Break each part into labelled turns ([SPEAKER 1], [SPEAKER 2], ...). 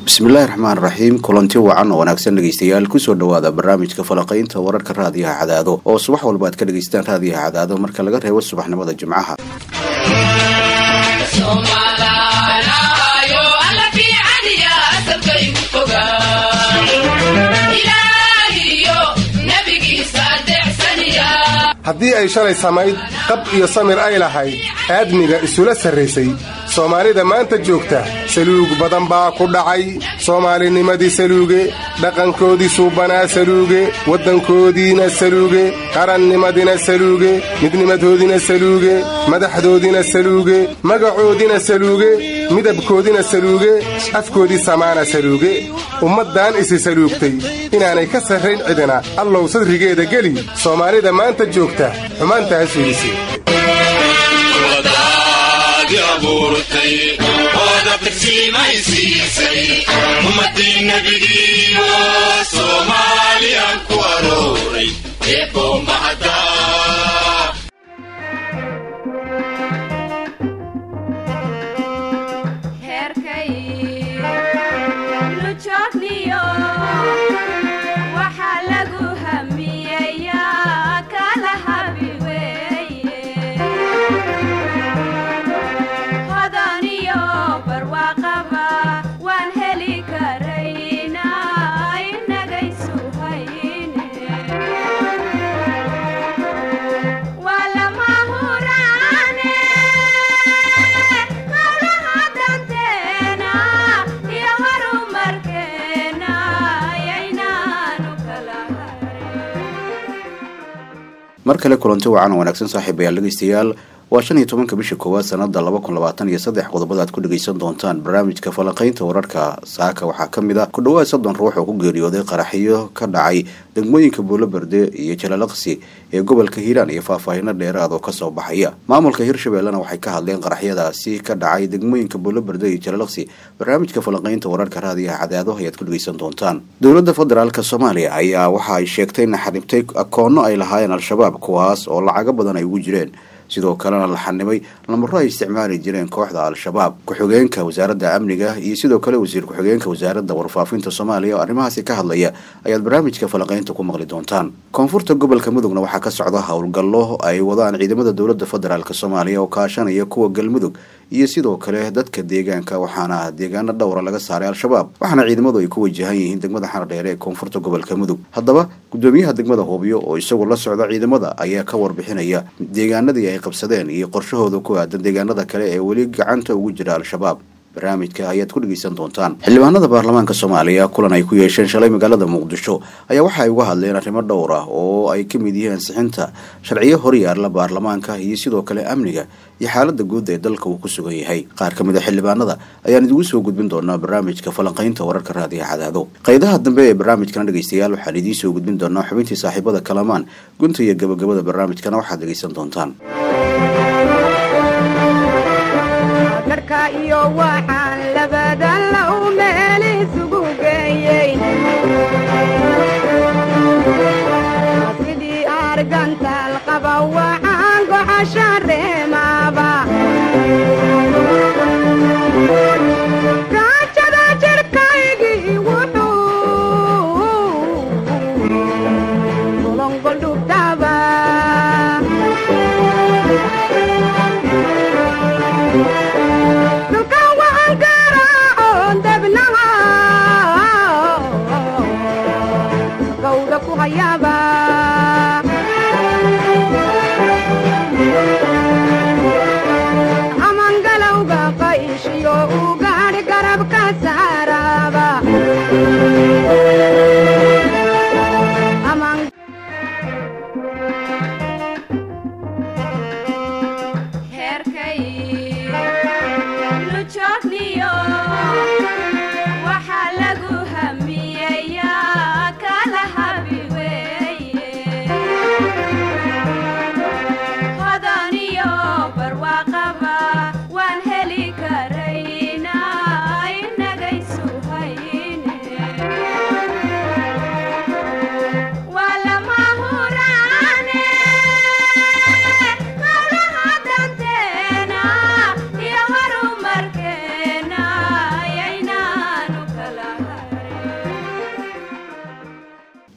[SPEAKER 1] bismillaahi raxmaan raxiim kulanti wacan oo wanaagsan dhegeystayaal kusoo dhowaada barnaamijka falaqaynta wararka raadiyaha cadaado oo subax walba aad ka dhegaystaan raadiyaha cadaado marka laga reebo subaxnimada jimcaha
[SPEAKER 2] haddii ay shalay samayd qab iyo samir ay lahayd aadmiga isula sarraysay soomaalida maanta joogta saluug badan baa ku dhacay soomaalinimadii saluuge dhaqankoodii suubanaa saluuge waddankoodiina saluuge qarannimadina saluuge midnimadoodina saluuge madaxdoodina saluuge magacoodina saluuge midabkoodina saluuge afkoodii samaana saluuge ummaddan isi saluugtay inaanay ka sarrayn cidina allow sadrigeeda geli soomaalida maanta joogta xumaantaas fiidisi
[SPEAKER 3] ummadii nabigiiyo soomaaliyan ku arooray eebo mahada
[SPEAKER 1] mar kale kulanti wacan oo wanaagsan saaxiibayaal dhegeystayaal waa shan iyo tobanka bisha koowaad sanada laba kun labaatan iyo saddex qodobada aad ku dhegeysan doontaan barnaamijka falanqaynta wararka saaka waxaa ka mid a ku dhawaad soddon ruux oo ku geeriyooday qaraxyo ka dhacay degmooyinka buuloberde iyo jalalaqsi ee gobolka hiiraan iyo faahfaahino dheeraad oo kasoo baxaya maamulka hirshabeellena waxay ka hadleen qaraxyadaasi ka dhacay degmooyinka buuloberde iyo jalalaqsi barnaamijka falanqaynta wararka raadiyaha cadaado ayaad ku dhegeysan doontaan dowladda federaalk soomaaliya ayaa waxa ay sheegtay in xanibtay akoono ay lahaayeen al-shabaab kuwaas oo lacago badan ay ugu jireen sidoo kalena la xanimay lamaro ay isticmaali jireen kooxda al-shabaab ku-xigeenka wasaaradda amniga iyo sidoo kale wasiir ku-xigeenka wasaaradda warfaafinta soomaaliya oo arrimahaasi ka hadlaya ayaad barnaamijka falaqaynta ku maqli doontaan koonfurta gobolka mudugna waxaa ka socda howlgallo ay wadaan ciidamada dowladda federaalk soomaaliya oo kaashanaya kuwa galmudug iyo sidoo kale dadka deegaanka waxaana deegaano dhowra laga saaray al-shabaab waxaana ciidamadu ay ku wajahan yihiin degmada xardheere ee koonfurta gobolka mudug haddaba gudoomiyaha degmada hoobiyo oo isagu la socda ciidamada ayaa ka warbixinaya deegaanadii ay qabsadeen iyo qorshahooda ku aadan deegaanada kale ee weli gacanta ugu jira al-shabaab barnaamijka ayaad ku dhegeysan doontaan xildhibaanada baarlamaanka soomaaliya kulan ay ku yeesheen shalay magaalada muqdisho ayaa waxa ay uga hadleen arrimo dhowr ah oo ay ka mid yihiin ansixinta sharciyo horyaala baarlamaanka iyo sidoo kale amniga iyo xaalada guud ee dalka uu ku sugan yahay qaar ka mid a xildhibaanada ayaan idigu soo gudbin doonaa barnaamijka falanqaynta wararka raadiyaha cadaado qaydaha dambe ee barnaamijkana dhegeystayaal waxaan idiin soo gudbin doonaa xubintii saaxiibada kalamaan gunta iyo gabagabada barnaamijkana waxaad dhegeysan doontaan
[SPEAKER 4] iyo waxaan labadan low meel isugu geeyey sidii argantaal qaba waxaan goxasha reemaaba gaajada jirkaygii wuxuu ulongoldhubtaba amangalowga qayshiyo uu gaadhi garabka saaraaba
[SPEAKER 5] hodaniyo barwaaqaba waan heli karaynaa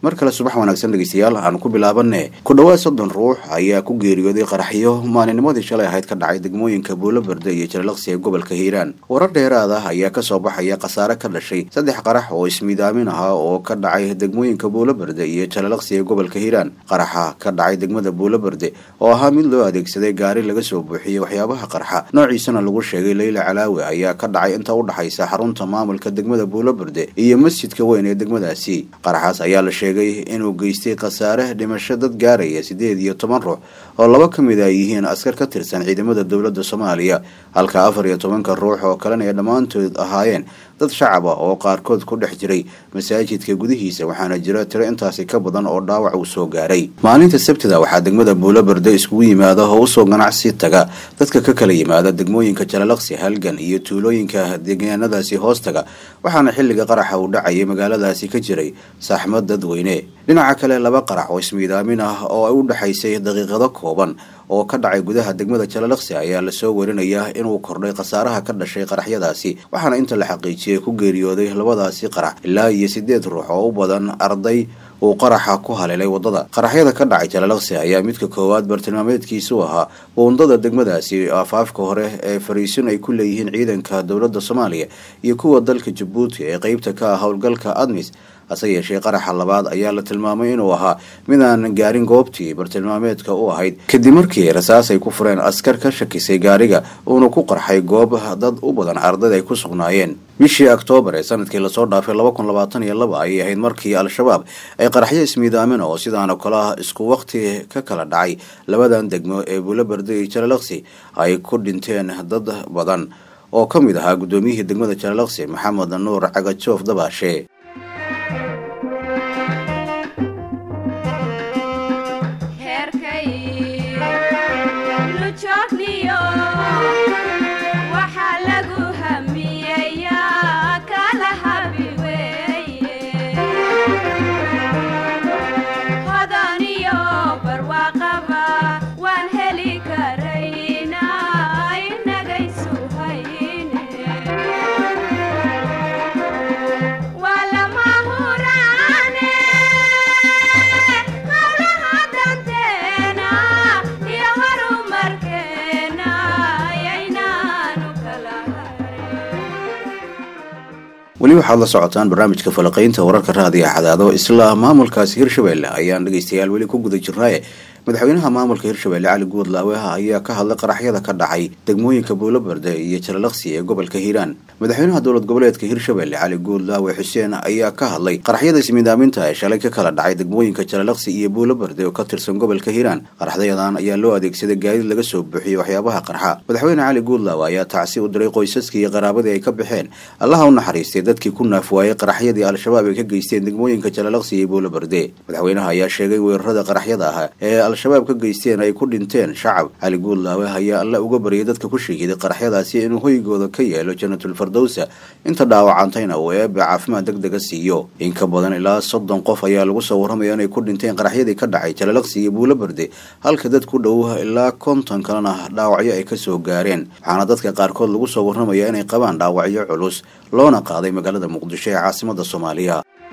[SPEAKER 1] mar kale subax wanaagsan dhegeystayaal aan ku bilaabane ku dhawaad soddon ruux ayaa ku geeriyooday qaraxyo maalinimadii shalay ahayd ka dhacay degmooyinka buulaberde iyo jalalaqsi ee gobolka hiiraan warar dheeraad ah ayaa kasoo baxaya khasaare ka dhashay saddex qarax oo ismiidaamin ahaa oo ka dhacay degmooyinka buulaberde iyo jalalaqsi ee gobolka hiiraan qaraxa ka dhacay degmada buulaberde oo ahaa mid loo adeegsaday gaari laga soo buuxiyey waxyaabaha qarxa noociisana lagu sheegay leyla calaawi ayaa ka dhacay inta u dhaxaysa xarunta maamulka degmada buulaberde iyo masjidka weyn ee degmadaasi qaraxaas ayaa la sheegay inuu geystay khasaare dhimasho dad gaaraya siddeed iyo toban ruux oo laba ka mid ay yihiin askar ka tirsan ciidamada dowladda soomaaliya halka afar iyo tobanka ruux oo kalena ay dhammaantood ahaayeen dad shacab ah oo qaarkood ku dhex jiray masaajidka gudihiisa waxaana jira tiro intaasi ka badan oo dhaawac uu soo gaaray maalinta sabtida waxaa degmada buulaberde iskugu yimaada oo usoo ganacsi taga dadka ka kala yimaada degmooyinka jalalaqsi halgan iyo tuulooyinka deegaanadaasi hoos taga waxaana xilliga qaraxa uu dhacayay magaaladaasi ka jiray saaxmad dadweyne dhinaca kale laba qarax oo ismiidaamin ah oo ay u dhexaysay daqiiqado kooban oo ka dhacay gudaha degmada jalalaqsi ayaa lasoo warinayaa inuu kordhay khasaaraha ka dhashay qaraxyadaasi waxaana inta la xaqiijiyay ku geeriyooday labadaasi qarax ilaa iyo siddeed ruux oo u badan arday uu qaraxa ku haleelay waddada qaraxyada ka dhacay jalalaqsi ayaa midka koowaad bartilmaameedkiisu ahaa buundada degmadaasi aafaafka hore ee fariisin ay ku leeyihiin ciidanka dowladda soomaaliya iyo kuwa dalka jabuuti ee qeybta ka ah howlgalka admis hase yeeshee qaraxa labaad ayaa la tilmaamay inuu ahaa mid aan gaarin goobtii bartilmaameedka u ahayd kadib markii rasaas ay ku fureen askar ka shakisay gaariga uuna ku qarxay goob dad u badan ardada ay ku sugnaayeen bishii oktoobar ee sanadkii lasoo dhaafay laba kun labaatan iyo laba ayay ahayd markii al-shabaab ay qaraxyo ismiidaamin oo sidaan oo kale ah isku waqti ka kala dhacay labadan degmo ee buulaberde iyo jalalaqsi ay ku dhinteen dad badan oo ka mid ahaa guddoomiyihii degmada jalalaqsi maxamed nuur cagajoof dabaashe weli waxaad la socotaan barnaamijka falaqaynta wararka raadiga cadaado isla maamulkaasi hirshabelle ayaan dhegeystayaal weli ku guda jirnaaye madaxweynaha maamulka hirshabelle cali guudlaawe ayaa ka hadlay qaraxyada ka dhacay degmooyinka buulaberde iyo jalalaqsi ee gobolka hiiraan madaxweynaha dowlad goboleedka hirshabelle cali guudlaawe xuseen ayaa ka hadlay qaraxyada ismiidaaminta ee shalay ka kala dhacay degmooyinka jalalaqsi iyo buulaberde oo ka tirsan gobolka hiiraan qaraxdayadan ayaa loo adeegsaday gaadiid laga soo buuxiyey waxyaabaha qarxa madaxweyne cali guudlaawe ayaa tacsi u diray qoysaskii iyo qaraabadii ay ka baxeen allaha u naxariistay dadkii ku naaf waayey qaraxyadii al-shabaab ay ka geysteen degmooyinka jalalaqsi iyo buulaberde madaxweynaha ayaa sheegay weerarada qaraxyada ah ee al-shabaab ka geysteen ay ku dhinteen shacab cali guudlaawe ayaa alla uga baryay dadka ku shahiiday qaraxyadaasi inuu hoygooda ka yeelo jannatul fardowsa inta dhaawacantayna uu eebe caafimaad deg dega siiyo in ka badan ilaa soddon qof ayaa lagu soo warramaya inay ku dhinteen qaraxyadii ka dhacay jalalaqsi iyo buulaberde halka dad ku dhow ilaa konton kalena dhaawacyo ay kasoo gaareen waxaana dadka qaarkood lagu soo warramaya inay qabaan dhaawacyo culus loona qaaday magaalada muqdisho ee caasimada soomaaliya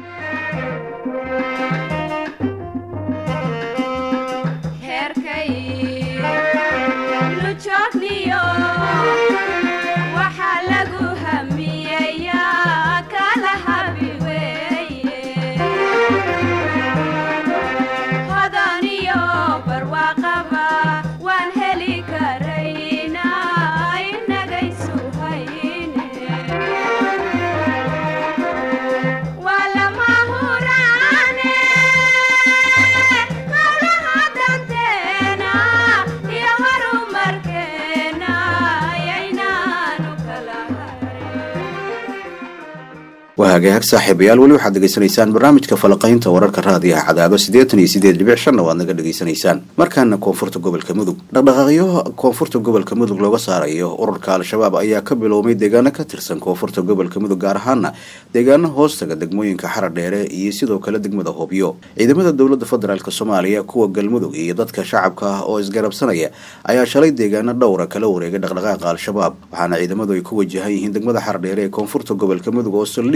[SPEAKER 1] hagaag saaxiibayaal weli waxaad degeysanaysaan barnaamijka falaqaynta wararka raadiyaha cadaado siddeetan iyo siddeed dhibic shanna waad naga dhegaysanaysaan markaana koonfurta gobolka mudug dhaqdhaqaaqyo koonfurta gobolka mudug looga saarayo ururka al-shabaab ayaa ka biloomay deegaano ka tirsan koonfurta gobolka mudug gaar ahaana deegaano hoostaga degmooyinka xara dheere iyo sidoo kale degmada hobyo ciidamada dowladda federaalk soomaaliya kuwa galmudug iyo dadka shacabka ah oo isgarabsanaya ayaa shalay deegaano dhowra kala wareegay dhaqdhaqaaqa al-shabaab waxaana ciidamadu ay ku wajahan yihiin degmada xara dheere ee koonfurta gobolka mudug oo saldhig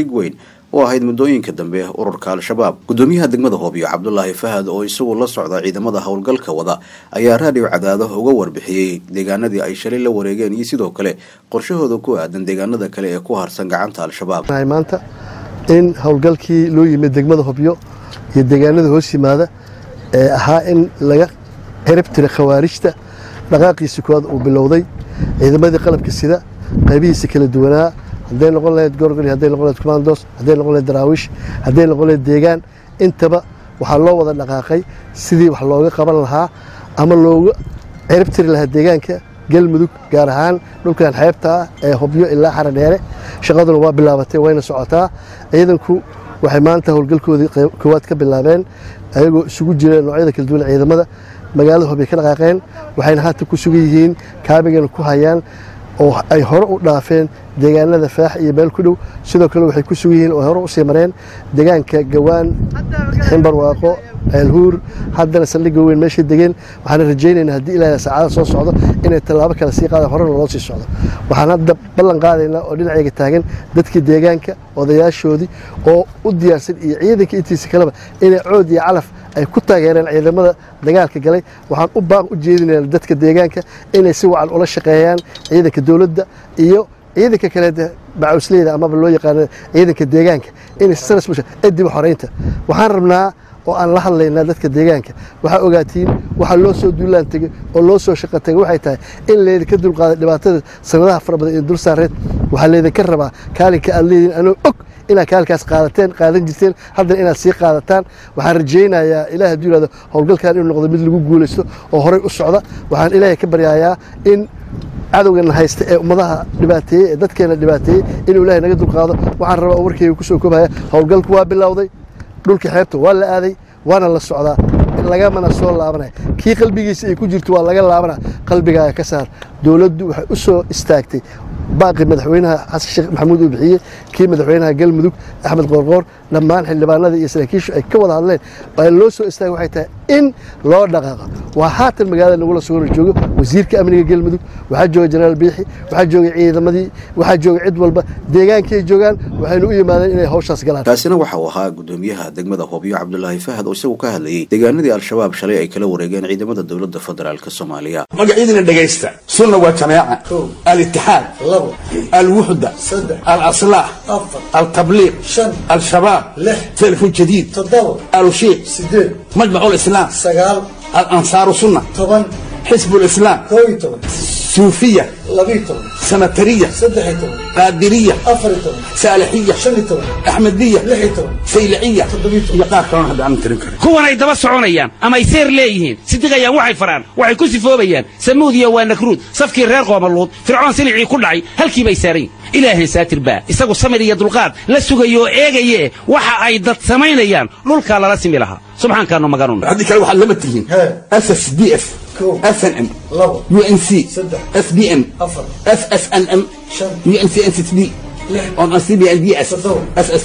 [SPEAKER 1] saldhig weyn oo ahayd muddooyinka dambe ururka al-shabaab gudoomiyaha degmada hoobiyo cabdulaahi fahad oo isagu la socda ciidamada howlgalka wada ayaa raadiyo cadaado uga warbixiyey deegaanadii ay shalay la wareegeen iyo sidoo kale qorshahooda ku aadan deegaanada kale ee ku harsan gacanta al-shabaab
[SPEAKER 5] maanta in howlgalkii loo yimid degmada hobyo iyo deegaanada hoos yimaada ee ahaa in laga cirib tira khawaarijta dhaqaaqiisa koowaad uu bilowday ciidamadii qalabka sida qaybihiisa kala duwanaa hadday noqon lahayd gorgol hadday noqon lahayd commandos hadday noqon lahayd daraawiish hadday noqon lahayd deegaan intaba waxaa loo wada dhaqaaqay sidii wax looga qaban lahaa ama looga cirib tiri lahaa deegaanka galmudug gaar ahaan dhulkan xeebta ah ee hobyo ilaa xara dheere shaqaduna waa bilaabatay wayna socotaa ciidanku waxay maanta howlgalkoodii koowaad ka bilaabeen ayagoo isugu jira noocyada kala duwan ciidamada magaalada hobyo ka dhaqaaqeen waxayna haatan ku sugan yihiin kaabigana ku hayaan oo ay hore u dhaafeen deegaanada faax iyo meel ku dhow sidoo kale waxay ku sugan yihiin oo hore usii mareen deegaanka gawaan ximbarwaaqo ceelhuur haddana saldhigga weyn meeshay degeen waxaana rajaynaynaa haddii ilaahay saacada soo socdo inay tallaabo kale sii qaadaan horena loo sii socdo waxaan hadda ballan qaadaynaa oo dhinacayga taagan dadkii deegaanka odayaashoodii oo u diyaarsan iyo ciidanka intiisa kaleba inay cood iyo calaf ay ku taageereen ciidamada dagaalka galay waxaan u baaq u jeedinaynaa dadka deegaanka inay si wacan ula shaqeeyaan ciidanka dowladda iyo ciidanka kale bacawsleyda amaba loo yaqaano ciidanka deegaanka inay sanasmusha edib xoreynta waxaan rabnaa oo aan la hadlaynaa dadka deegaanka waxaa ogaatiin waxaa loo soo duulaan tegey oo loo soo shaqo tegay waxay tahay in laydinka dulqaaday dhibaatada sanadaha fara badan ee dul saareed waxaa laydinka rabaa kaalinka aad leediin anoo og inaad kaalinkaas qaadateen qaadan jirteen haddana inaad sii qaadataan waxaan rajaynayaa ilaah hadduu yihahdo howlgalkan inuu noqdo mid lagu guulaysto oo horey u socda waxaan ilaahay ka baryayaa in cadowgana haysta ee ummadaha dhibaateeyey ee dadkeena dhibaateeyey inuu ilaahay naga dulqaado waxaan rabaa oo warkeyga kusoo koobaya howlgalku waa bilowday dhulka xeebta waa la aaday waana la socdaa lagamana soo laabanaya kii qalbigiisa ay ku jirto waa laga laabana qalbigaaga ka saar dowladdu waxay u soo istaagtay baaqi madaxweynaha xasan sheekh maxamuud uu bixiyey kii madaxweynaha galmudug axmed qoorqoor dhammaan xildhibaanada iyo saraakiishu ay ka wada hadleen ee loo soo istaagay waxay tahay in loo dhaqaaqo waa haatan magaalada nagula sugano joogo wasiirka amniga galmudug waxaa jooga jenaraal biixi waxaa joogay ciidamadii waxaa jooga cid walba deegaankay joogaan waxaynu u yimaadeen inay hawshaas galaan
[SPEAKER 1] kaasina waxa uu ahaa gudoomiyaha degmada hobyo cabdulaahi fahad oo isagu ka hadlayey deegaanadii al-shabaab shalay ay kala wareegeen ciidamada dowladda federaalk soomaaliya
[SPEAKER 6] magacyadina dhegaysta sunna waa jamaaca alitixaad alwuxda alaslaax altabliiq al-shabaab telefon jadiid alushiiq majmac lislaam alansaaru sunna xisb lislaam suufiya sanatariya qaadiriya saalixiya axmediya sayliciya iyo qaar kalona hadda aanan tirin karin
[SPEAKER 7] kuwan ay daba soconayaan ama ay seer leeyihiin sidiqayaan waxay faraan waxay ku sifoobayaan samuud iyo waa nakruud safkii reer qoomaluud fircoon silicii ku dhacay halkii bay saaran yihin ilaahay saatir baa isagu samir iyo dulqaad la sugayo oo eegaye waxa ay dad samaynayaan dhulkaa lala simi lahaa subxaankaanu maganun
[SPEAKER 6] haddii kale waxaad lama tihiin ss d f snm unc sbn ssnm unccd on cbnds ss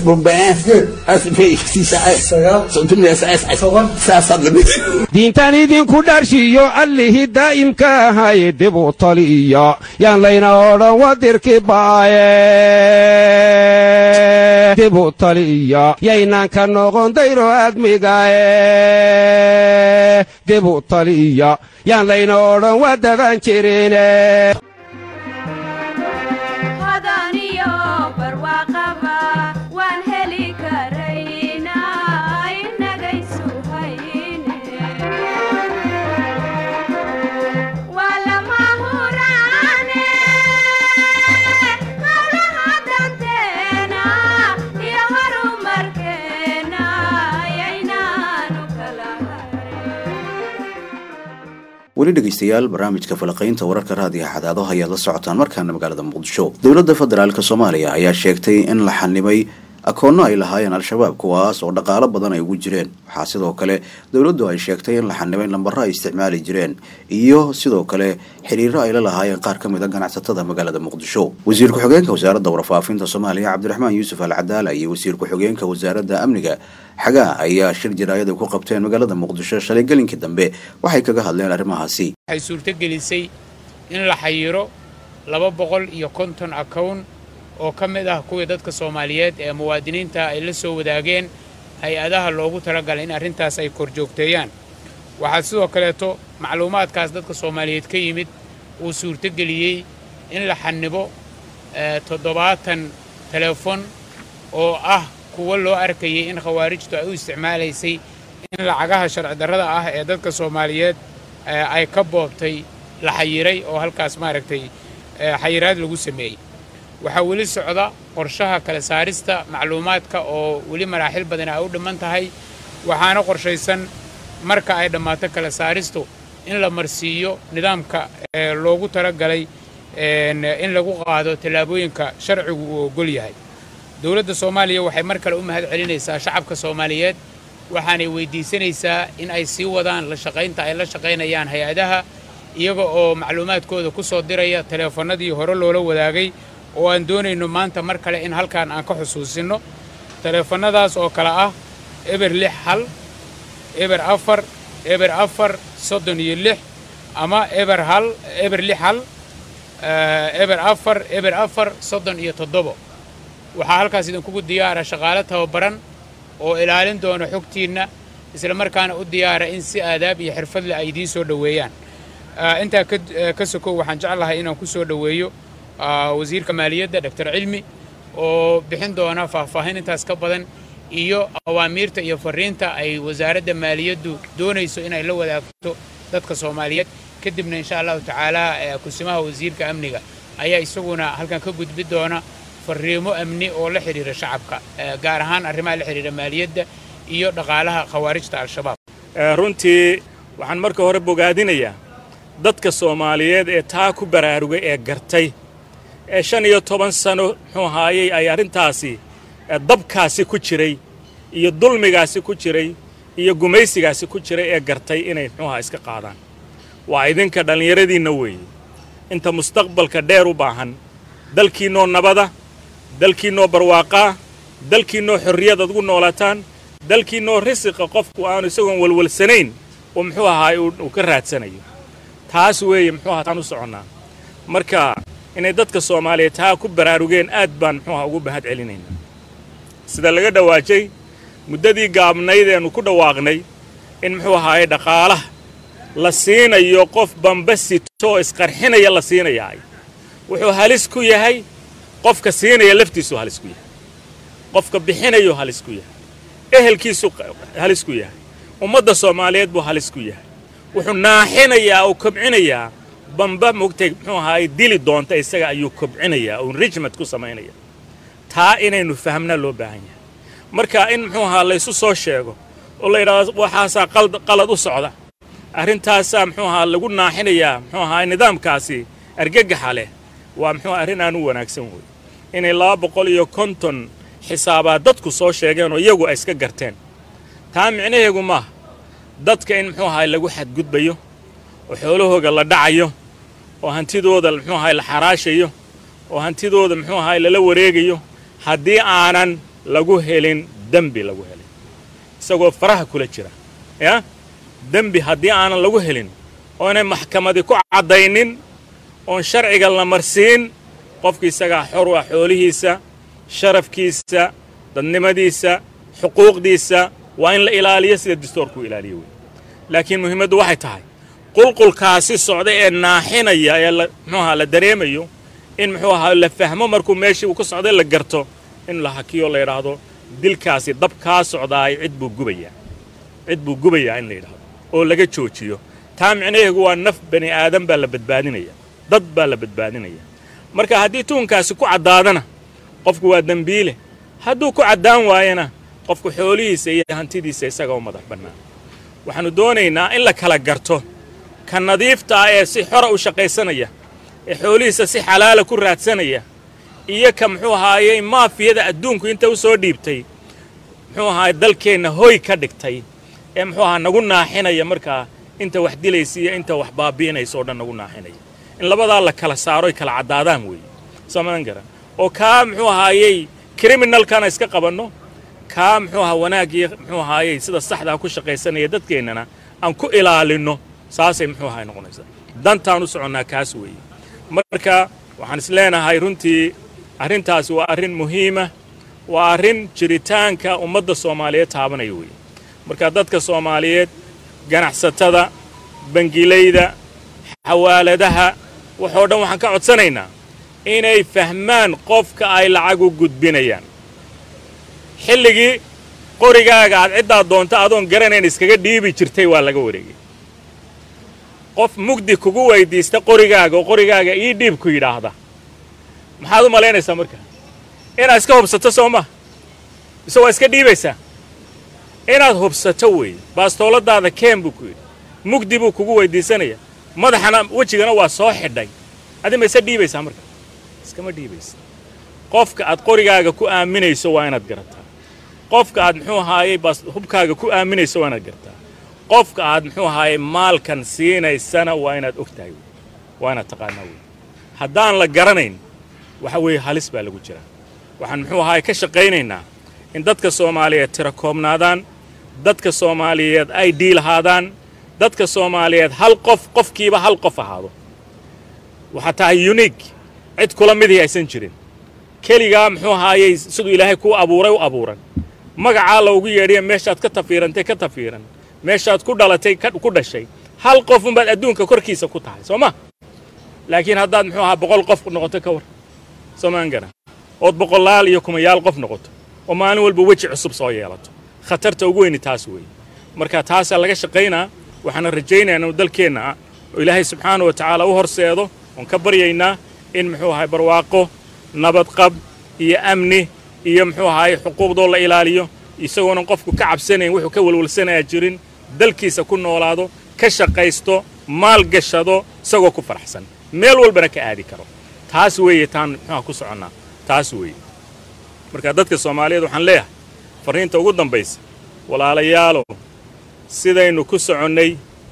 [SPEAKER 6] saasaad lamid
[SPEAKER 7] diintan idinku dharshiyo allihii daa'imka ahaye dib u taliya yaan layna odhan wadirki baaye dib u taliya yaynaan ka noqon dayro admigae dib u taliya yaan layna odhan wadadan jirine
[SPEAKER 1] weli dhegeystayaal barnaamijka falaqaynta wararka raadiga xadaado ayaad la socotaan markaana magaalada muqdisho dowladda federaalk soomaaliya ayaa sheegtay in la xanimay akoonno ay lahaayeen al-shabaab kuwaas oo dhaqaalo badan ay ugu jireen waxaa sidoo kale dowladdu ay sheegtay in la xanimay lambaro ay isticmaali jireen iyo sidoo kale xiriiro ay la lahaayeen qaar ka mid a ganacsatada magaalada muqdisho wasiir ku-xigeenka wasaaradda warfaafinta soomaaliya cabdiraxmaan yuusuf al cadaala iyo wasiir ku-xigeenka wasaaradda amniga xagaa ayaa shir jaraayad ay ku qabteen magaalada muqdisho shalay gelinkii dambe waxay kaga hadleen arrimahaasi
[SPEAKER 8] waxay suurtogelisay in la xayiro laba boqol iyo konton akown oo ka mid ah kuwii dadka soomaaliyeed ee muwaadiniinta ay la soo wadaageen hay-adaha loogu talagalay in arrintaas ay korjoogteeyaan waxaa sidoo kaleeto macluumaadkaas dadka soomaaliyeed ka yimid uu suurtogeliyey in la xanibo toddobaatan teleefon oo ah kuwo loo arkayay in khawaarijtu ay u isticmaalaysay in lacagaha sharci darrada ah ee dadka soomaaliyeed ay ka boobtay la xayiray oo halkaas maaragtay xayiraad lagu sameeyey waxaa weli socda qorshaha kala saarista macluumaadka oo weli maraaxil badan ay u dhimman tahay waxaana qorshaysan marka ay dhammaato kala saaristu in la marsiiyo nidaamka loogu talagalay in lagu qaado tallaabooyinka sharcigu uu ogol yahay dowladda soomaaliya waxay mar kale u mahad celinaysaa shacabka soomaaliyeed waxaanay weyddiisanaysaa in ay sii wadaan la shaqaynta ay la shaqaynayaan hay-adaha iyaga oo macluumaadkooda ku soo diraya taleefannadii hore loola wadaagay oo aan doonayno maanta mar kale in halkaan aan ka xusuusinno taleefannadaas oo kale ah eber lix hal eber afar eber afar soddon iyo lix ama eber hal eber lix hal eber afar eber afar soddon iyo toddobo waxaa halkaas idinkugu diyaara shaqaale tababaran oo ilaalin doona xogtiinna isla markaana u diyaara in si aadaab iyo xirfad leh ay idiin soo dhoweeyaan intaa ka sokow waxaan jeclahay inaan ku soo dhoweeyo wasiirka maaliyadda doctor cilmi oo bixin doona faahfaahin intaas ka badan iyo awaamiirta iyo fariinta ay wasaaradda maaliyaddu doonayso inay la wadaagto dadka soomaaliyeed kadibna insha allahu tacaala kusimaha wasiirka amniga ayaa isaguna halkan ka gudbi doona fariimo amni oo la xidhiira shacabka gaar ahaan arrimaha la xidhiira maaliyadda iyo dhaqaalaha khawaarijta al-shabaab
[SPEAKER 9] runtii waxaan marka hore bogaadinayaa dadka soomaaliyeed ee taa ku baraarugay ee gartay ee shan iyo toban sano muxuu ahaayey ay arrintaasi dabkaasi ku jiray iyo dulmigaasi ku jiray iyo gumaysigaasi ku jiray ee gartay inay muxuuahaa iska qaadaan waa idinka dhallinyaradiinna weeye inta mustaqbalka dheer u baahan dalkiinnoo nabada dalkiinnoo barwaaqaa dalkiinnoo xorriyad ad ugu noolaataan dalkiinnoo risiqa qofku aanu isagoon walwalsanayn oo muxuu ahaay uu ka raadsanayo taas weeye muxuu ahaa taan u soconnaa marka inay dadka soomaaliyeed taa ku baraarugeen aad baan muxuu aha ugu mahad celinaynaa sida laga dhawaajay muddadii gaabnayd eenu ku dhawaaqnay in muxuu ahaaye dhaqaalaha la siinayo qof bamba sitoo isqarxinaya la siinayaay wuxuu halis ku yahay qofka siinaya laftiisuu halis ku yahay qofka bixinayuu halis ku yahay ehelkiisuu halis ku yahay ummadda soomaaliyeed buu halis ku yahay wuxuu naaxinayaa oo kobcinayaa bamba mogtay muxuu ahaaye dili doonta isaga ayuu kobcinayaa oo enrichment ku samaynaya taa inaynu fahamnaa loo baahan yahay marka in muxuu ahaa laysu soo sheego oo la yidhahdo waxaasaa qalad u socda arrintaasaa muxuu ahaa lagu naaxinayaa muxuu ahaa nidaamkaasi argagaxa leh waa muxuu arrin aan u wanaagsan wey inay laba boqol iyo konton xisaabaa dadku soo sheegeen oo iyagu ay iska garteen taa micnaheegu maaha dadka in muxuu ahaa lagu xadgudbayo oo xoolahooga la dhacayo oo hantidooda muxuu ahaa la xaraashayo oo hantidooda muxuu ahaa lala wareegayo haddii aanan lagu helin dembi lagu helin isagoo faraha kula jira yaa dembi haddii aanan lagu helin oo inay maxkamadi ku caddaynin oon sharciga la marsiin qofki isagaa xor u ah xoolihiisa sharafkiisa dadnimadiisa xuquuqdiisa waa in la ilaaliyo sida dastoorkuu ilaaliyo wey laakiin muhiimaddu waxay tahay qulqulkaasi socda ee naaxinaya ee muxuu ahaa la dareemayo in muxuu ahaa la fahmo markuu meeshii uu ka socday la garto in la hakiyo la yidhaahdo dilkaasi dab kaa socdaay cid buu gubayaa cid buu gubayaa in la yidhaahdo oo laga joojiyo taa micnaheegu waa naf bani aadan baa la badbaadinaya dad baa la badbaadinaya marka haddii tuunkaasi ku caddaadana qofku waa dembiile hadduu ku caddaan waayana qofku xoolihiisa iyo hantidiisa isaga u madax bannaan waxaannu doonaynaa in la kala garto ka nadiifta ah ee si xora u shaqaysanaya ee xoolihiisa si xalaala ku raadsanaya iyo ka muxuu ahaayey maafiyada adduunku inta u soo dhiibtay muxuu ahaay dalkeenna hoy ka dhigtay ee muxuu ahaa nagu naaxinaya markaa inta wax dilaysa iyo inta wax baabi'inaysa oo dhan nagu naaxinaya in labadaa la kala saaro ay kala caddaadaan weeye samadan garan oo kaa muxuu ahaayey kriminalkana iska qabanno kaa muxuu ahaa wanaaggii muxuu ahaayey sida saxdaa ku shaqaysanaya dadkeennana aan ku ilaalinno saasay muxuu ahaay noqonaysaa dantaan u soconnaa kaas weeye marka waxaan is leenahay runtii arrintaasi waa arrin muhiima waa arrin jiritaanka ummadda soomaaliyeed taabanaya weeye marka dadka soomaaliyeed ganacsatada bangilayda xawaaladaha waxoo dhan waxaan ka codsanaynaa inay fahmaan qofka ay lacag u gudbinayaan xilligii qorigaaga aad ciddaa doonta adoon garanayn iskaga dhiibi jirtay waa laga wareegay qof mugdi kugu weydiista qorigaaga oo qorigaaga ii dhiib ku yidhaahda maxaad u malaynaysaa marka inaad iska hubsato soo ma mise waa iska dhiibaysaa inaad hubsato weeye baastooladaada keen buu ku yidhi mugdi buu kugu weydiisanaya madaxana wejigana waa soo xidhay adi ma isa dhiibaysaa marka iskama dhiibaysa qofka aad qorigaaga ku aaminayso waa inaad garataa qofka aad muxuu ahaayey baas hubkaaga ku aaminayso waa inaad garataa qofka aad muxuu ahaayey maalkan siinaysana waa inaad og tahay wey waa inaad taqaanaa wey haddaan la garanayn waxa weeye halis baa lagu jiraa waxaan muxuu ahaayey ka shaqaynaynaa in dadka soomaaliyeed tira koobnaadaan dadka soomaaliyeed ay dhiilahaadaan dadka soomaaliyeed hal qof qofkiiba hal qof ahaado waxaa tahay uniig cid kula midii aysan jirin keligaa muxuu ahaayey siduu ilaahay kuu abuuray u abuuran magacaa loogu yeedhiya meeshaad ka tafiirantay ka tafiiran meeshaad ku dhalatay ku dhashay hal qof unbaad adduunka korkiisa ku tahay soo ma laakiin haddaad muxuu ahaa boqol qof noqoto ka war soomaan garan ood boqolaal iyo kumayaal qof noqoto oo maalin walba weji cusub soo yeelato khatarta ugu weyni taas weeye marka taasaa laga shaqaynaa waxaana rajaynayaa inuu dalkeenna ah oo ilaahay subxaana wa tacaala u horseedo oon ka baryaynaa in muxuu ahay barwaaqo nabadqab iyo amni iyo muxuu ahaay xuquuqdoo la ilaaliyo isagoonan qofku ka cabsanayn wuxuu ka welwalsanayaa jirin dalkiisa ku noolaado ka shaqaysto maal gashado isagoo ku faraxsan meel walbana ka aadi karo taas weeye taan muxuuha ku soconnaa taas weeye marka dadka soomaaliyeed waxaan leeyahay farriinta ugu dambaysa walaalayaalow sidaynu ku soconnay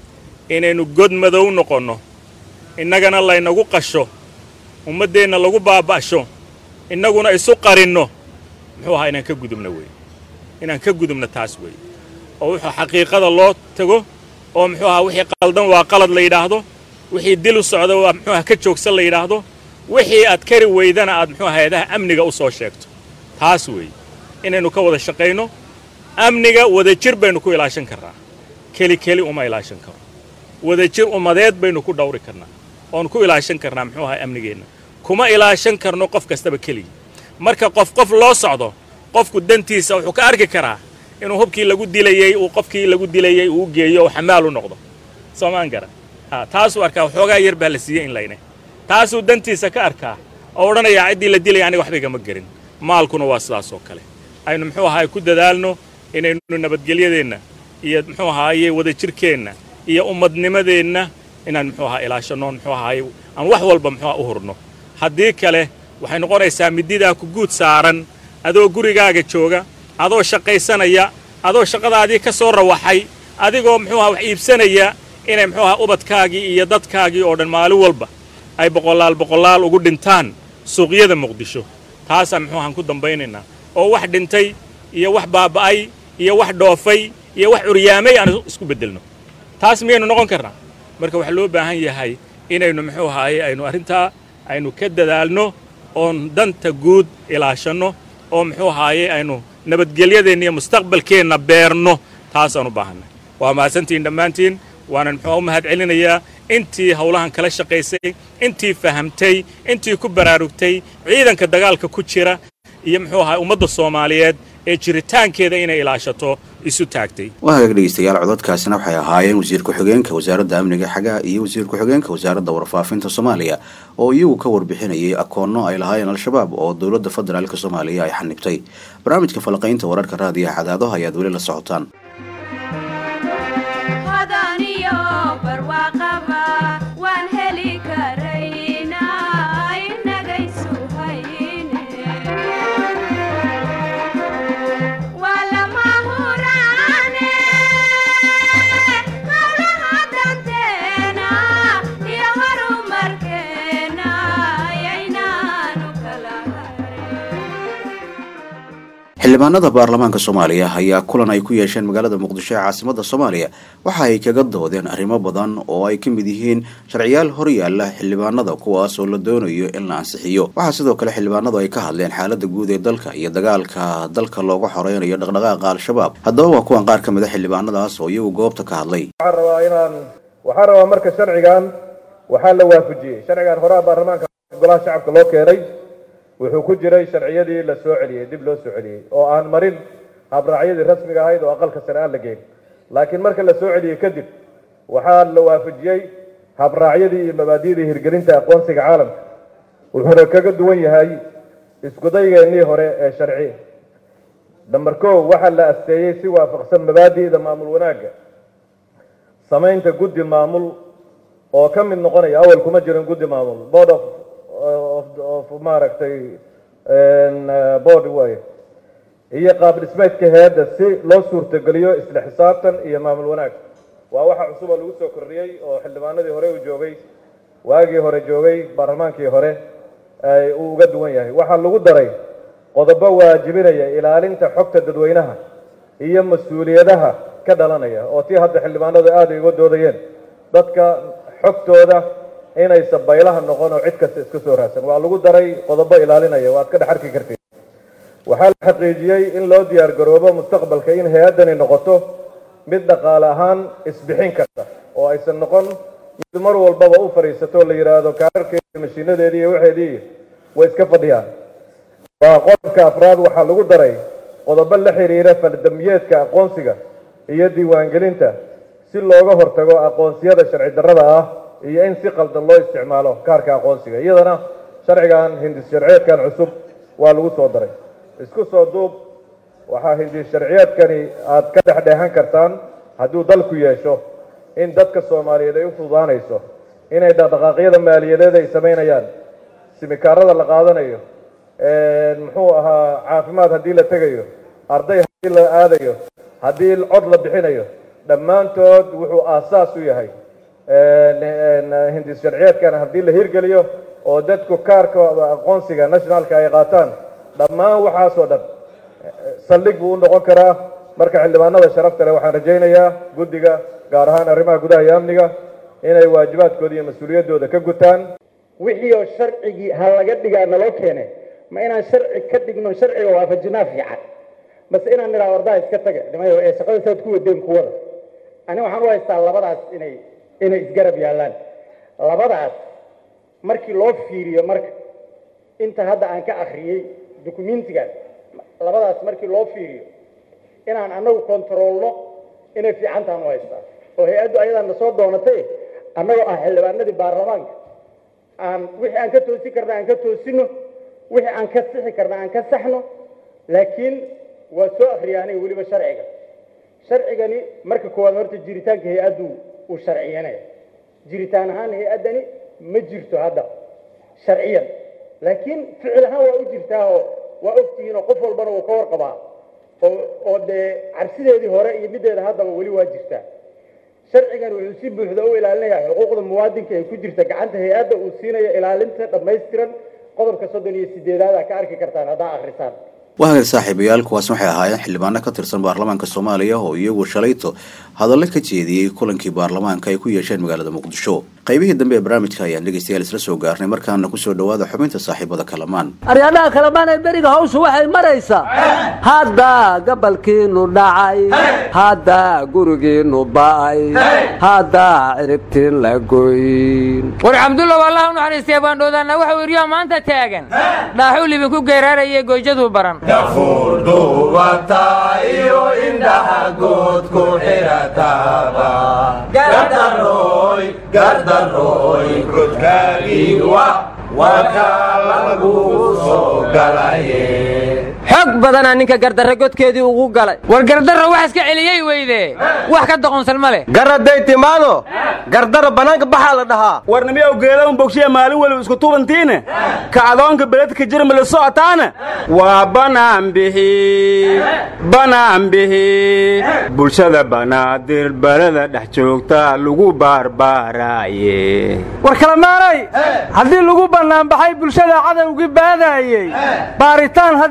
[SPEAKER 9] inaynu god madow noqonno innagana laynagu qasho ummaddeenna lagu baaba'sho innaguna isu qarinno muxuu ahaa inaan ka gudubno weeye inaan ka gudubno taas weeye oo wuxuu xaqiiqada loo tago oo muxuu ahaa wixii qaldan waa qalad la yidhaahdo wixii dil u socda waa muxuu aha ka joogsan la yidhaahdo wixii aad kari weydana aad muxuu aha hay-adaha amniga u soo sheegto taas weeye inaynu ka wada shaqayno amniga wadajir baynu ku ilaashan karnaa keli keli uma ilaashan karo wadajir ummadeed baynu ku dhawri karnaa oon ku ilaashan karnaa muxuu ahaa amnigeenna kuma ilaashan karno qof kastaba keligii marka qof qof loo socdo qofku dantiisa wuxuu ka arki karaa inuu hubkii lagu dilayey uu qofkii lagu dilayey uu geeyo oo xamaal u noqdo soomaan gara ha taasuu arkaa waxoogaa yar baa la siiyey in layne taasuu dantiisa ka arkaa oo odhanayaa ciddii la dilaya aniga waxba igama gerin maalkuna waa sidaas oo kale aynu muxuu ahaay ku dadaalno inaynu nabadgelyadeenna iyo muxuu ahaaye wadajirkeenna iyo ummadnimadeenna inaan muxuu ahaa ilaashanno muxuu ahaaye aan wax walba muxuu aha u hurno haddii kale waxay noqonaysaa mididaa ku guud saaran adoo gurigaaga jooga adoo shaqaysanaya adoo shaqadaadii ka soo rawaxay adigoo muxuu aha wax iibsanaya inay muxuu aha ubadkaagii iyo dadkaagii oo dhan maalin walba ay boqolaal boqolaal ugu dhintaan suuqyada muqdisho taasaan muxuu ahaan ku dambaynaynaa oo wax dhintay iyo wax baaba'ay iyo wax dhoofay iyo wax curyaamay aan isku beddelno taas miyaynu noqon karnaa marka waxaa loo baahan yahay inaynu muxuu ahaaye aynu arrintaa aynu ka dadaalno oon danta guud ilaashanno oo muxuu ahaaye aynu nabadgelyadeenna iyo mustaqbalkeenna beerno taasaan u baahanay waa mahadsantihiin dhammaantiin waanan muxuu u mahad celinayaa intii howlahan kala shaqaysay intii fahamtay intii ku baraarugtay ciidanka dagaalka ku jira iyo muxuu ahaa ummadda soomaaliyeed ee jiritaankeeda inay ilaashato isu taagtay
[SPEAKER 1] waa hagaag dhegeystayaal cododkaasina waxay ahaayeen wasiir ku-xigeenka wasaaradda amniga xagaa iyo wasiir ku-xigeenka wasaaradda warfaafinta soomaaliya oo iyagu ka warbixinayay akoonno ay lahaayeen al-shabaab oo dowladda federaalk soomaaliya ay xanibtay barnaamijka falaqaynta wararka raadiyaha cadaadaha ayaad weli la socotaan xildhibaanada baarlamaanka soomaaliya ayaa kulan ay ku yeesheen magaalada muqdisho ee caasimada soomaaliya waxa ay kaga doodeen arrimo badan oo ay ka mid yihiin sharciyaal horyaala xildhibaanada kuwaas oo la doonayo in la ansixiyo waxaa sidoo kale xildhibaanadu ay ka hadleen xaalada guud ee dalka iyo dagaalka dalka looga xoreynayo dhaqdhaqaaqa al-shabaab haddaba waa kuwan qaar ka mid a xildhibaanadaas oo iyagu goobta ka hadlay
[SPEAKER 10] waxaan rabaa inaan waxaan rabaa marka sharcigan waxaa la waafajiyey sharcigan horaa baarlamaanka golaha shacabka loo keenay wuxuu ku jiray sharciyadii la soo celiyey dib loo soo celiyey oo aan marin habraacyadii rasmiga ahayd oo aqalka sare aan la geyn laakiin marka la soo celiyey kadib waxaa la waafajiyey habraacyadii iyo mabaadi'dii hirgelinta aqoonsiga caalamka wuxuuna kaga duwan yahay iskudaygeenii hore ee sharci namber kow waxaa la asteeyey si waafaqsan mabaadi'da maamul wanaagga samaynta guddi maamul oo ka mid noqonaya awal kuma jirin guddi maamul board of of maaragtay board way iyo qaab dhismeedka hay-adda si loo suurtogeliyo isla xisaabtan iyo maamul wanaag waa waxa cusub oo lagu soo kordhiyey oo xildhibaanadii hore uu joogay waagii hore joogay baarlamaankii hore uu uga duwan yahay waxaa lagu daray qodobo waajibinaya ilaalinta xogta dadweynaha iyo mas-uuliyadaha ka dhalanaya oo tii hadda xildhibaanadu aad ay uga doodayeen dadka xogtooda inaysan baylaha noqon oo cid kasta iska soo raadsan waa lagu daray qodobo ilaalinaya waad ka dhex arki kartid waxaa la xaqiijiyey in loo diyaar garoobo mustaqbalka in hay-addani noqoto mid dhaqaale ahaan isbixin karta oo aysan noqon mid mar walbaba u fadhiisato la yidhaahdo kaararkeedi mashiinadeedii iyo waxeedii way iska fadhiyaan waa qodobka afraad waxaa lagu daray qodobo la xiriira faldambiyeedka aqoonsiga iyo diiwaangelinta si looga hortago aqoonsiyada sharci darrada ah iyo in si qaldan loo isticmaalo kaarka aqoonsiga iyadana sharcigan hindis sharciyeedkan cusub waa lagu soo daray isku soo duub waxaa hindis sharciyeedkani aad ka dhexdheehan kartaan hadduu dalku yeesho in dadka soomaaliyeed ay u fududaanayso inay dhaqdhaqaaqyada maaliyadeed ay samaynayaan simikaarada la qaadanayo muxuu ahaa caafimaad haddii la tegayo arday haddii la aadayo haddii cod la bixinayo dhammaantood wuxuu aasaas u yahay hindis sharciyeedkan haddii la hirgeliyo oo dadku kaarka aqoonsiga nationalka ay qaataan dhammaan waxaasoo dhan saldhig buu u noqon karaa marka xildhibaanada sharafta leh waxaan rajaynayaa guddiga gaar ahaan arrimaha gudaha iyo amniga inay waajibaadkooda iyo mas-uuliyaddooda ka gutaan
[SPEAKER 11] wixii oo sharcigii ha laga dhigaa naloo keene ma inaan sharci ka dhigno sharciga waafajinaa fiican base inaan nidhaa wardaa iska taga nimayo ee shaqada saad ku wadeen kuwada ani waxaan u haystaa labadaas inay inay isgarab yaallaan labadaas markii loo fiiriyo marka inta hadda aan ka akhriyey dukumentigan labadaas markii loo fiiriyo inaan annagu kontaroolno inay fiicantaan u haystaa oo hay-addu ayadaa na soo doonatay annagoo ah xildhibaanadii baarlamaanka aan wixii aan ka toosi karna aan ka toosino wixii aan ka sixi karna aan ka saxno laakiin waa soo akriyaanay weliba sharciga sharcigani marka koowaad horta jiritaanka hay-addu uu sharciyanaya jiritaan ahaan hay-addani ma jirto hadda sharciyan laakiin ficil ahaan waa u jirtaa oo waa ogtihiin oo qof walbana uu ka warqabaa oo oo dee cabsideedii hore iyo middeeda haddaba weli waa jirtaa sharcigan wuxuu si buuxda u ilaalinayaa xuquuqda muwaadinka ee ku jirta gacanta hay-adda uu siinayo ilaalinta dhammaystiran qodobka soddon iyo sideedaad aa ka arki kartaan haddaa akhrisaan
[SPEAKER 1] wahaga saaxiibayaal kuwaas waxay ahaayeen xildhibaano ka tirsan baarlamaanka soomaaliya oo iyagu shalayto hadallo ka jeediyey kulankii baarlamaanka ay ku yeesheen magaalada muqdisho qaybihii dambe ee barnaamijka ayaan dhegeystayaal isla soo gaarnay markaana kusoo dhawaada xubinta saaxiibada kalamaan
[SPEAKER 12] aryadhaha kalamaan ee beriga hawshu waxay maraysaa hadda gabalkiinu dhacay hadda gurigiinu ba'ay hadda ciribtiin la goyn
[SPEAKER 13] war cabdulla wallah u naxariistay baandhoodaanna waxau iryaa maanta taagan dhaaxuu libinku geeraarayay goyjaduu baran
[SPEAKER 3] dafuurdhuubata iyo indhaha good ku xirataba gardaroy gardaroy godkaagiiwa waa kaa lagu soo galaye
[SPEAKER 13] xoog badanaa ninka gardarre godkeedii ugu galay war gardarra wax iska celiyey weyde wax ka doqonsan ma leh
[SPEAKER 14] garaday timaado gardara bannaanka baxaa la dhahaa
[SPEAKER 15] warnimiyow geedaun bogshiya maalin weliba isku tubantiine ka adoonka beledka jirma la socotaana waa banaan bixi banaan bixi bulshada banaadir balada dhex joogta lagu baarbaaraaye
[SPEAKER 16] war kalamaanay haddii lagu bannaanbaxay bulshada cadowgii baadaayey baaritaan haddii lagu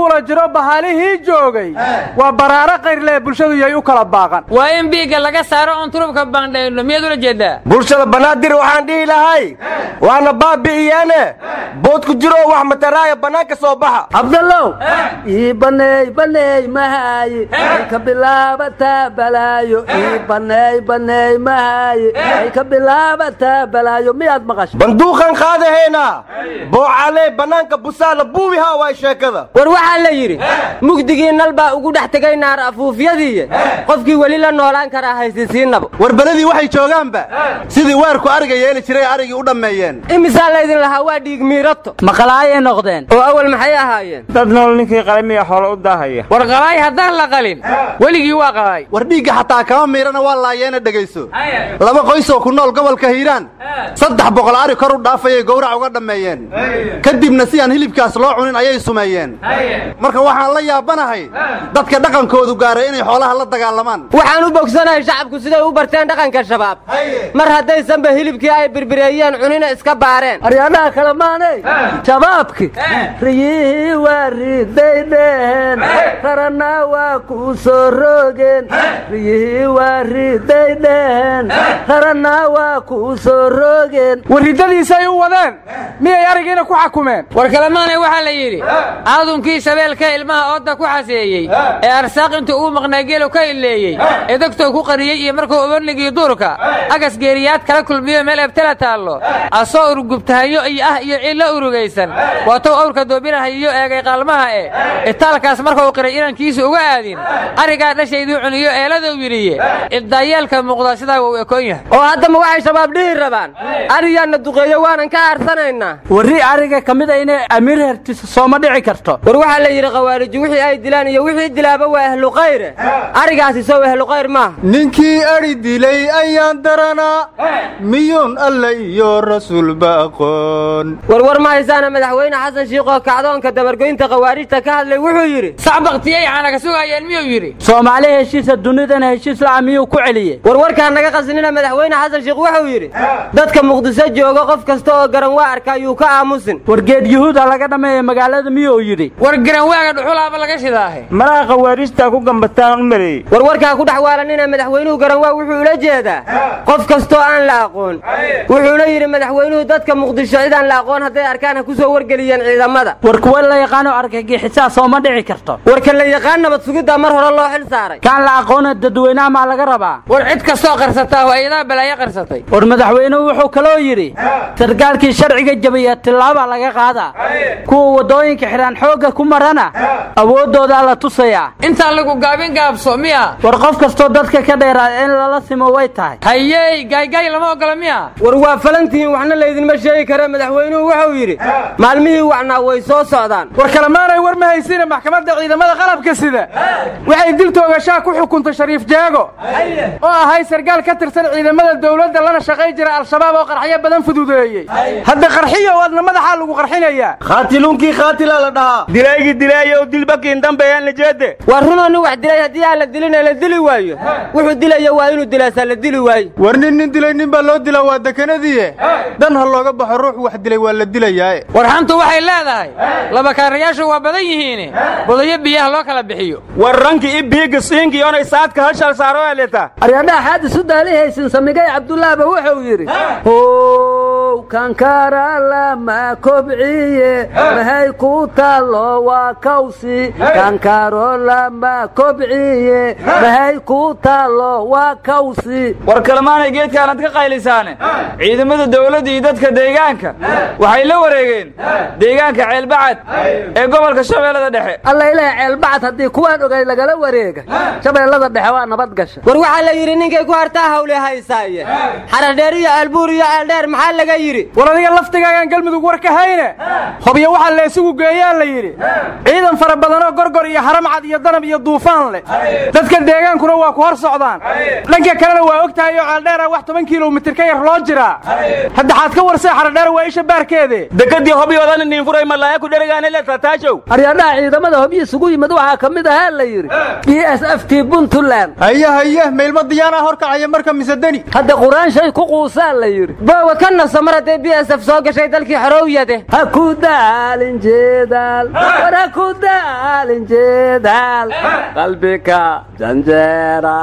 [SPEAKER 16] lagula jiro bahalihii joogay waa baraaro kayrlee bulshadu yay u kala baaqan
[SPEAKER 13] waa in biigga laga saaro oon turubka baandhayno miyaad ula jeedaa
[SPEAKER 14] bulshada banaadir waxaan dhihi lahay waana baabi'iyeene bood ku jiro wax mataraaya bannaanka soo baxa
[SPEAKER 12] cabdallow ii baneey baneey mahaaye ay ka bilaabataa balaayo ii baneey baneey mahaaye ay ka bilaabataa balaayo miyaad maqashay
[SPEAKER 14] banduuqan qaadaheena boocalee bannaanka busaala buubihaa waay sheekada
[SPEAKER 13] war waxaa la yidhi mugdigii nal baa ugu dhex tegay naar afuufyadiiye qofkii weli la noolaan karaa haysisiinaba
[SPEAKER 17] war beledii waxay joogaanba sidii weerku ariga yeeli jiray arigii u dhammeeyeen
[SPEAKER 13] imisaa laydin lahaa waa dhiig miirato
[SPEAKER 12] maqalaayay noqdeen
[SPEAKER 13] oo awal maxay ahaayeen
[SPEAKER 15] dad nool ninkii qalamiya xoolo u daahaya
[SPEAKER 13] war qalaay haddaan la qalin weligii waa qalaay
[SPEAKER 17] war dhiigga xataa kama miirana waa laayeena dhegayso laba qoysoo ku nool gobolka hiiraan saddex boqol ari kor u dhaafayay gowrac uga dhammeeyeen kadibna si aan hilibkaas loo cunin ayay sumeeyeen marka waxaan la yaabanahay dadka dhaqankoodu gaaray inay xoolaha la dagaalamaan
[SPEAKER 13] waxaan u bogsanahay shacabku siday u barteen dhaqanka shabaab mar haddaysanba hilibkii ay birbireeyeen cunina iska baareen
[SPEAKER 12] aryaadhaha kale maanay shabaabki riyihii waa riday dheheen rarana waa ku soo rogeen riyihii waa riday dheheen rarana waa ku soo rogeen
[SPEAKER 16] warridadiisay u wadeen miyay arigiina ku xakumeen
[SPEAKER 13] war kalemaanay waxaa la yidhi aadunkii shabeelka ilmaha oodda ku xaseeyey ee arsaaq intuu uu maqnaa geelu ka ileeyey ee dogtou ku qariyey iyo markuu ubanigii duurka agas geeriyaad kala kulmiyo meel ebtela taallo asoo urgubtahayo iyo ah iyo cillo urugaysan waatou awrka doobinahayiyo eegay qaalmaha e itaalkaas markuu qiray inankiisu uga aadin arigaa dhashayduu cuniyo eeladuu yidhiye ibdaayeelka muuqda sidaa wuu ekoon yahay oo haddama waxay shabaab dhihi rabaan ariyaanna duqeeyo waanan ka aarsanaynaa
[SPEAKER 12] warri ariga ka mid a inay amiir hertiso sooma dhici karto
[SPEAKER 13] war waxaa la yidhi khawaariji wixii ay dilaan iyo wixii dilaaba waa ahlu khayre arigaasi sow ahlu khayr maaha
[SPEAKER 17] ninkii adhi dilay ayaan daranaa miyuun alle iyo rasuulba aqoon
[SPEAKER 13] warwar ma haysaana madaxweyne xasan shiikhoo kacdoonka dabargoynta khawaarijta ka hadlay wuxuu yidhi sax baktiyay caanaga sugayeen miyuu yidhi
[SPEAKER 12] soomaali heshiisa dunidana heshiis la'a miyuu ku celiyey
[SPEAKER 13] warwarkaa naga qasinina madaxweyne xasan shiikh wuxuu yidhi dadka muqdiso jooga qof kasta oo garan waa arka ayuu ka aamusin
[SPEAKER 12] wargeed yuhuuda laga dhammeeya magaalada miyuu yidhi
[SPEAKER 13] war garanwaaga dhuxulaaba laga shidaahe
[SPEAKER 15] malaha khawaarijtaa ku gambataan u maleeyey
[SPEAKER 13] warwarkaa ku dhex waalanina madaxweynuhu garanwaa wuxuu ula jeedaa qof kastoo aan la aqoon wuxuuna yidhi madaxweynuhu dadka muqdisho cidaan la aqoon hadday arkaan ha ku soo wargeliyeen ciidamada
[SPEAKER 12] war kuwa la yaqaano argagixisaa sooma dhici karto
[SPEAKER 13] warka la yaqaan nabad sugiddaa mar hore loo xil saaray
[SPEAKER 12] kaan la aqoona dadweynaha maa laga rabaa
[SPEAKER 13] war cid kastoo qarsataa oo ayadaa balaayo qarsatay
[SPEAKER 12] war madaxweynuhu wuxuu kaloo yidhi sarkaalkii sharciga jabiya tillaaba laga qaadaa kuwa waddooyinka xidhaan xoogga ku marana awooddoodaa la tusayaa
[SPEAKER 13] intaan lagu gaabin gaabso miya
[SPEAKER 12] war qof kastoo dadka ka dheeraada in lala simo way tahay
[SPEAKER 13] hayey gaaygaay lama ogola miya war waa falantihiin waxna laydinma sheegi kare madaxweynuhu wuxuu yidhi maalmihii wacnaa way soo socdaan
[SPEAKER 16] war kalemaanay war ma haysiina maxkamadda ciidamada qalabka sida waxay dil toogashaa ku xukuntay shariif jaago oo ahay sargaal ka tirsan ciidamada dowladda lana shaqay jira al-shabaab oo qarxyo badan fududeeyey hadda qarxiyo wadna madaxaa lagu qarxinayaa
[SPEAKER 17] khaatiluunkii khaatilaa la dhahaa
[SPEAKER 15] dilaygii dilaayo dilbakiin dambeeyaan la jeede
[SPEAKER 13] waa runoo nin wax dilay haddii aan la dilina la dili waayo wuxuu dilaya waa inuu dilaasaa la dili waayo
[SPEAKER 17] war nin nin dilay nin baa loo dilaa waa dekanadiiye dan ha looga baxo ruux wax dilay waa la dilayaaye
[SPEAKER 13] warxantu waxay leedahay labakaarayaashu waa badan yihiin budayo biyaha loo kala bixiyo
[SPEAKER 15] war ranki i biiga siinki onay saadka hashal saaro eleta
[SPEAKER 12] aryadhaha xaadis u daalihaysin samigay cabdullaahba wuxuu yidhi how kankara lama kobciye mahay ku taallo waa kawsi kankaro lama kobciye mahay ku taallo waa kawsi
[SPEAKER 18] war kalemaanay geedkaanad ka qaylisaane ciidamada dawladda iyo dadka deegaanka waxay la wareegeen deegaanka ceelbacad ee gobolka shabeellada dhexe
[SPEAKER 12] alla ilaah ceelbacad haddii kuwaan ogay lagala wareega shabeellada dhexe waa nabad gasha
[SPEAKER 13] war waxaa la yidhi ninkay ku hartaa hawle haysaaye xaradheer iyo albuur iyo ceeldheer maxaa laga yidhi
[SPEAKER 16] war adiga laftigaagaan galmudug war ka hayne hobyo waxaa la isugu geeyaa la yidhi ciidan fara badanoo gorgor iyo haramcad iyo danab iyo duufaan leh dadka deegaankuna waa ku hor socdaan dhanka kalena waa og tahay oo ceeldheera wax toban kilomitir ka yar loo jiraa haddexaad ka warsay xaradheer waa isha baarkeede
[SPEAKER 15] dekadii hobyoodan ninfuray malaaya ku dherigaane le tataajow
[SPEAKER 12] aryadhaha ciidamada hobyo isugu yimid waxaa ka mid ahaa la yidhi b s f t puntland
[SPEAKER 17] haye haye meylma diyaanaa horkacaya marka mise deni
[SPEAKER 12] hadda quraan shay ku quusaa la yidhi
[SPEAKER 13] boowa ka nasa mar hadday b s f soo gashay dalkii xorowyade
[SPEAKER 12] ha ku daalin jeedaal war ha ku daalin jeedaal qalbika janjeera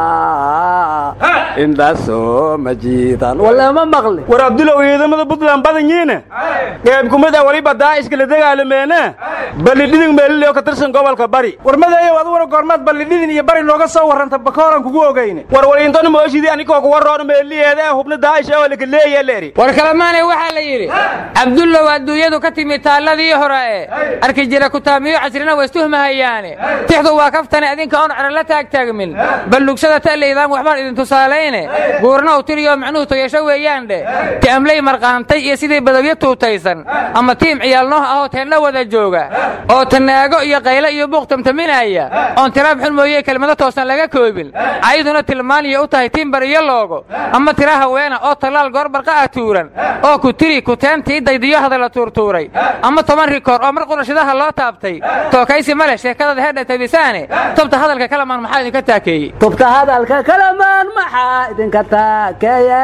[SPEAKER 12] indhasoo ma jiidan walla ma maqli
[SPEAKER 15] war abdulow ciidamada puntland badanyiine qeyb kumid ah weliba daa'ishka la dagaalameene ballidhidin meelileo ka tirsan gobolka bari
[SPEAKER 16] war madeeyow aduguna goormaad ballidhidin iyo bari nooga soo warranta bakooran kugu ogeyne
[SPEAKER 15] war waliintona mooshidii anikoo kuwa roon meeliyeeda ee hubna daa'ish oo laka leeya leeri
[SPEAKER 13] war kalemaanay waxaa la yidhi cabdullow adduunyadu ka timi taalladii hore ee arki jira kutaamiyo casrina waistuhmahayaane tixdu waa kaftane adinka oon cero la taagtaagmin ballugsada ta'laydaan waxbaan idin tusaalayne guurna u tiriyo macnuhu toyasho weeyaan dheh ti'amley marqaantay iyo sidii badawyo tuutaysan ama tiim ciyaalnooh ahoo teenna wada jooga oo tanaago iyo qayle iyo buuq tamtaminaya oon tiraab xun mooye kelmado toosan laga koobin ayaduna tilmaaniya u tahay tiimbar iyo loogo ama tira haweena oo tallaal goorbarqa ah tuuran oo ku tiri kuteentii daydiyo hadalla tuurtuuray ama toban rikoor oo mar qurashadaha loo taabtay tookaysi male sheekadada heedha tabisaane tobta hadalka kalamaan maxaa idinka taakeeyey
[SPEAKER 12] tubta hadalka kalamaan maxaa idinka taakeeye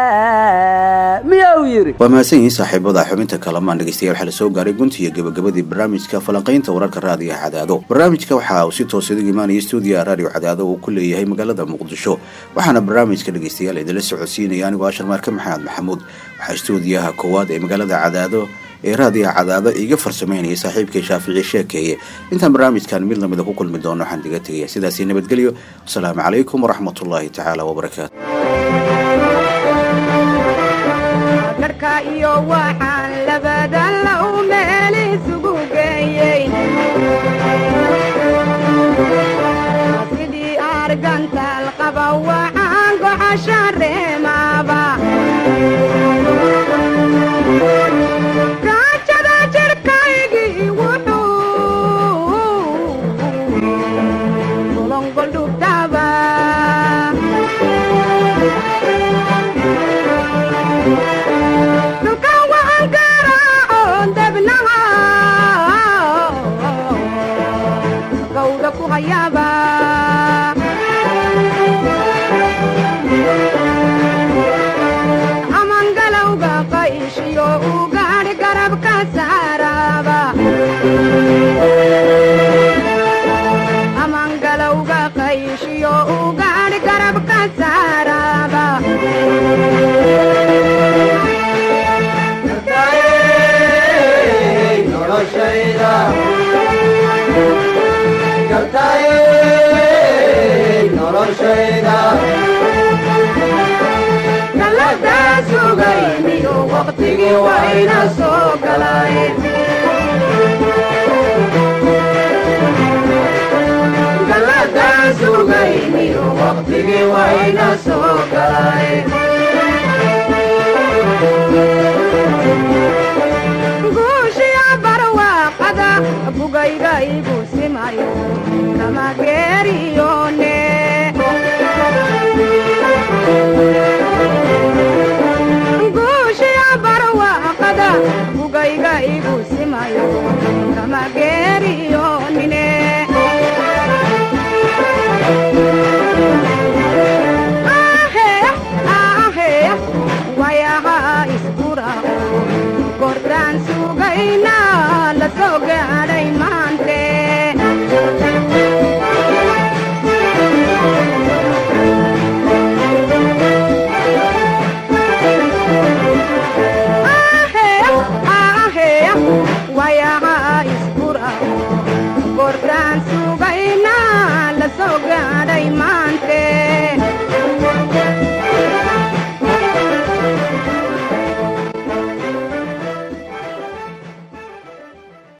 [SPEAKER 12] miyuu yidhi
[SPEAKER 1] waa mahadsan yihiin saaxiibada xubinta kalamaan dhegeystayaal waxaa la soo gaaray gunti iyo gebagabadii barnaamijka falanqaynta wararka raadiga cadaado barnaamijka waxa uu si toos idigu imaanaya stuudiyaha raadiyo cadaado uu ku leeyahay magaalada muqdisho waxaana barnaamijka dhegeystayaal idinla socodsiinaya anigoo ashar maarka maxamed maxamuud waxaa stuudiyaha koowaad ee magaalada cadaado ee raadiga cadaado iga farsamaynaya saaxiibkay shaafici sheekeeye intaan barnaamijkan mid lamida ku kulmi doono waxaan diga tegaya sidaasi nabadgelyo wasalaamu calaykum waraxmatullaahi tacaala wabarakaatu
[SPEAKER 4] dharka iyo waxaan labadan la u meel isugu geeyey sidii argantaal qaba waxaan goxasha reemaaba gaajada jirkaygii wuxuu golongol dhubtaba dulka waan garaacoon debnaha gawda ku hayaaba amangalowga qayshiyo u gaadhi garabka saaraaba amangalowga qayshiyo u gaadhi garabka saaraaba galada sugayniyo waqtigii wayna soo galay galada sugayniyo waqtigii wayna soo galay guushiya barwaaqada bugayga igu simayo kama geeriyone guushiya barwaaqada bugayga igu simayo kama geeriyonine wayaha iskura gordaan sugayna la soo gaadhay maante wayaha iskura gordaan sugayna la soo gaadhay maante